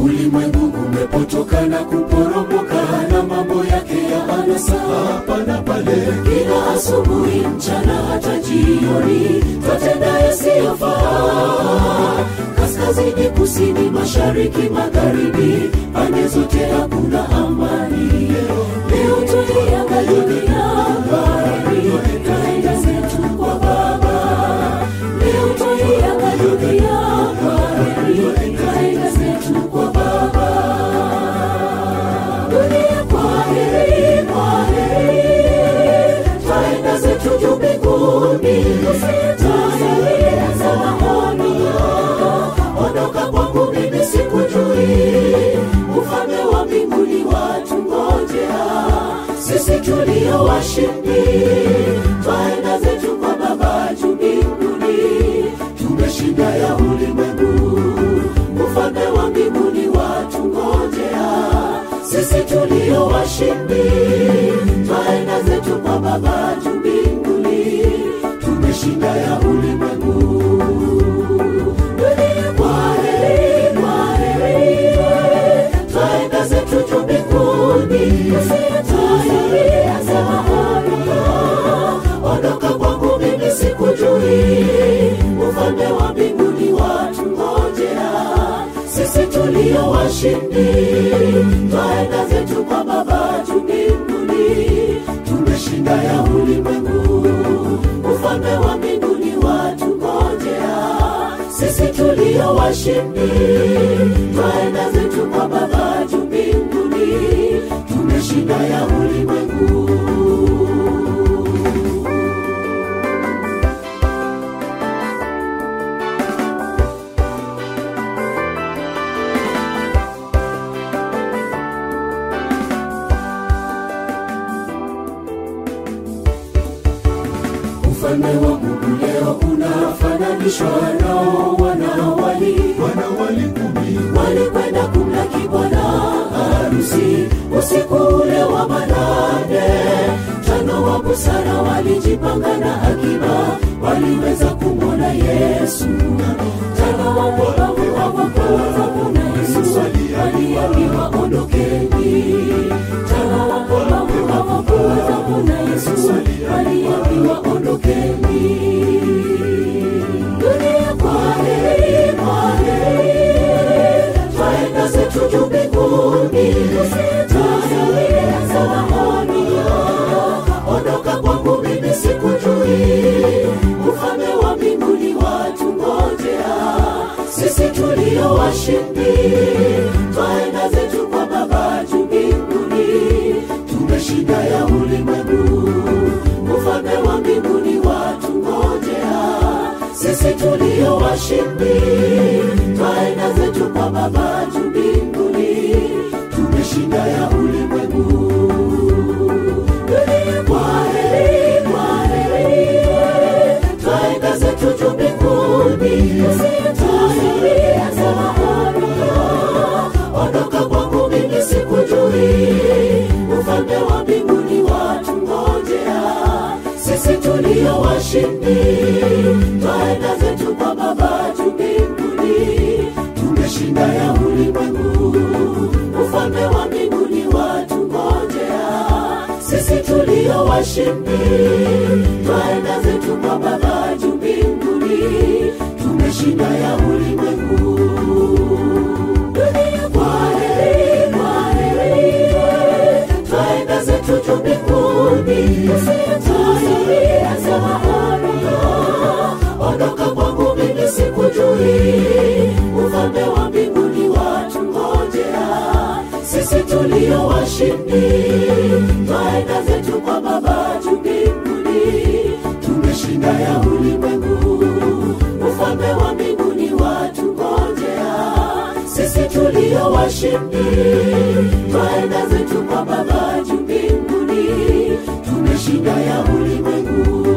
ulimwengu umepotoka na kuporomoka na mambo yake ya anasa hapa na pale kila asubuhi mchana hata jioni twatenda yasiyofaa kaskazini kusini mashariki magharibi pande zote hakuna amani leo tuliangalia dunia bahari kaenda zetu kwa baba leo tuliangalia dunia bahari kaenda zetu kwa baba dunia kwa heri kwa heri twaenda zetu juu mbinguni tusitazamia za maoni ondoka kwangu mimi sikujui ufalme wa mbinguni watu ngojea sisi tulio washindi twaenda zetu kwa baba juu mbinguni tumeshinda ya ulimwengu ufalme wa mbinguni watu ngojea sisi tulio washindi twaenda zetu kwa baba juu mbinguni tumeshinda ya ulimwengu dunia kwa heri kwa heri twaenda zetu juu mbinguni usiyetayari za mahali ondoka kwangu mimi sikujui ufalme wa mbinguni watu ngojea sisi tulio washindi twaenda zetu kwa baba juu mbinguni tumeshinda ya ulimwengu ufalme wa mbinguni watu ngojea sisi tulio washindi twaenda zetu kwa baba juu mbinguni tumeshinda ya ulimwengu ufalme wa mungu leo unafananishwa nao wanawali wanawali kumi walikwenda kumlaki bwana harusi usiku ule wa manane tano wa busara walijipanga na akiba waliweza kumwona yesu tano wa wabavu hawakuweza kumwona yesu waliambiwa ondokeni tano wa wabavu hawakuweza kumwona yesu waliambiwa ondokeni dunia kwa heri kwa heri twaenda zetu juu mbinguni tusitazamia za maoni ondoka kwangu mimi sikujui ufalme wa mbinguni watu ngojea sisi tulio washindi twaenda zetu kwa baba juu mbinguni tumeshinda ya ulimwengu ufalme wa mbinguni watu ngojea sisi tulio washindi twaenda zetu kwa baba juu mbinguni tumeshinda ya ulimwengu dunia kwa heri kwa heri twaenda zetu juu mbinguni usitazamia za mahali ondoka kwangu mimi sikujui ufalme wa mbinguni watu ngojea sisi tulio washindi twaenda zetu kwa baba juu mbinguni tumeshinda ya ulimwengu ufalme wa mbinguni watu ngojea sisi tulio washindi twaenda zetu kwa baba juu mbinguni tumeshinda ya ulimwengu dunia kwa heri kwa heri twaenda zetu juu mbinguni usitazamia za mahali ondoka kwangu mimi sikujui ufalme wa mbinguni watu ngojea sisi tulio washindi twaenda zetu kwa baba juu mbinguni tumeshinda ya ulimwengu ufalme wa mbinguni watu ngojea sisi tulio washindi twaenda zetu kwa baba juu mbinguni tumeshinda ya ulimwengu